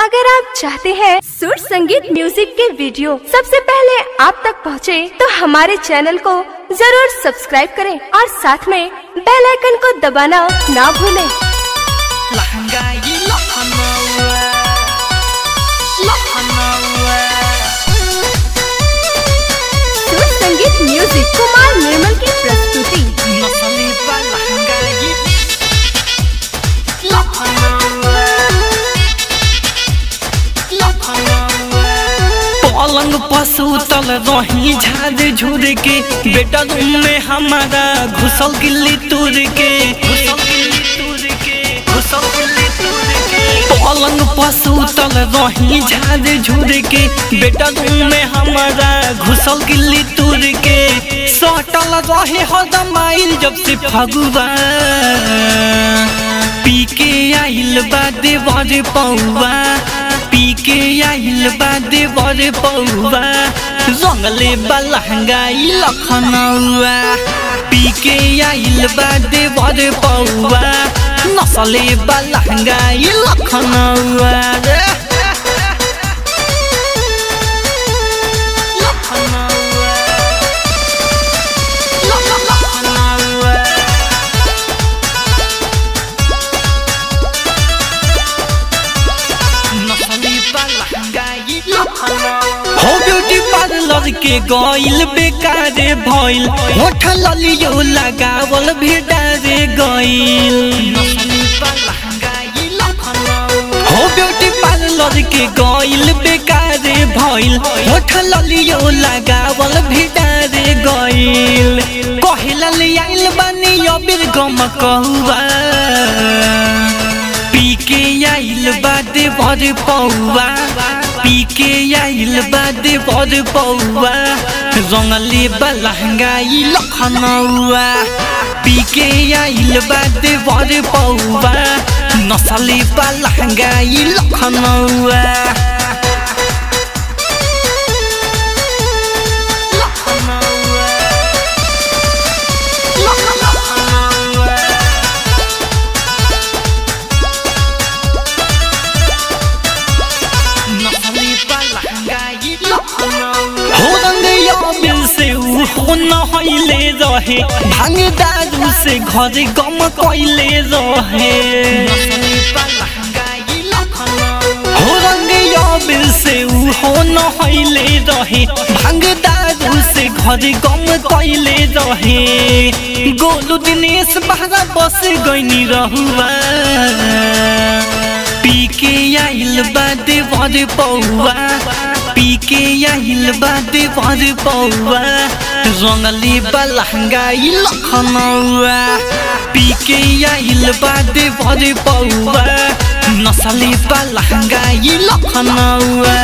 अगर आप चाहते हैं सुर संगीत म्यूजिक के वीडियो सबसे पहले आप तक पहुंचे, तो हमारे चैनल को जरूर सब्सक्राइब करें और साथ में बेल आइकन को दबाना ना भूलें। लहंगाई लखनऊ लखनऊ सुर संगीत म्यूजिक कुमार निर्मल की प्रस्तुति नसली बा लहंगाई लखनऊ लखनऊ पलंग पशु तल रही झाड़ झूर के बेटा रूम में हमारा घुसल गिल्ली तूर के घुसल गिल्ली तूर के घुसल गिल्ली तूर के पलंग पशु तल रही झाड़ झूर के बेटा रूम में हमारा घुसल गिल्ली तूर के सटल रहे हरदम आइल जब से फगुआ पी के आइल बा देवर पौआ पी के आइल बा देवर पौआ रंगले बा लहंगाई लखनऊआ पी के आइल बा देवर पौआ नसले बा लहंगाई लखनऊआ रे लखनऊआ लखनऊआ नसली बा लहंगाई लखनऊ हो ब्यूटी पार्लर के गइल बेकारे भइल होठ ललियो लगावल भेडारे गइल हो ब्यूटी पार्लर के गइल बेकारे भइल होठ ललियो लगावल भेडारे गइल कहिला ले आइल बानी अबीर गम कहुआ पी के आइल बादे भर पौआ पी के आइल बादे भर पौआ रंगले बा लहंगाई लखनऊआ पी के आइल बादे भर पौआ नसले बा लहंगाई लखनऊआ लखनऊआ लखनऊआ नसली बा लहंगाई लखनऊ हो रंगया बिल से ऊ हो न होइले रहे भांग दारू से घर गम कोइले रहे नसली बा लहंगाई लखनऊ हो रंगया बिल से ऊ हो न होइले रहे भांग दारू से घर गम कोइले रहे गोलू दिनेश बहरा बस गइनी रहुआ पी के आइल बादे भर पौआ पी के आइल बादे भर पौआ रंगली बा लहंगाई लखनऊआ पी के आइल बादे भर पौआ नसली बा लहंगाई लखनऊआ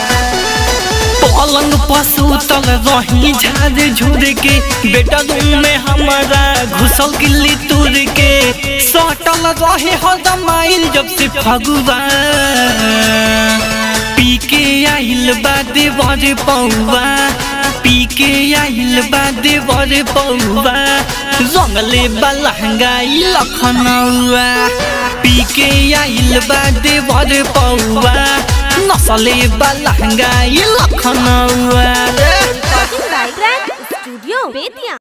पलंग पशु तल रही झाड़ झूर के बेटा रूम में हमारा घुसल गिल्ली तूर के सटल रहे हरदम आइल जब से फगुआ पी के आइल बादे बर पौआ पी के आइल बादे बर पौआ रंगले बा लहंगाई लखनऊआ पी के आइल बादे बर पौआ नसले बा लहंगाई लखनऊआ रे स्टूडियो बेतिया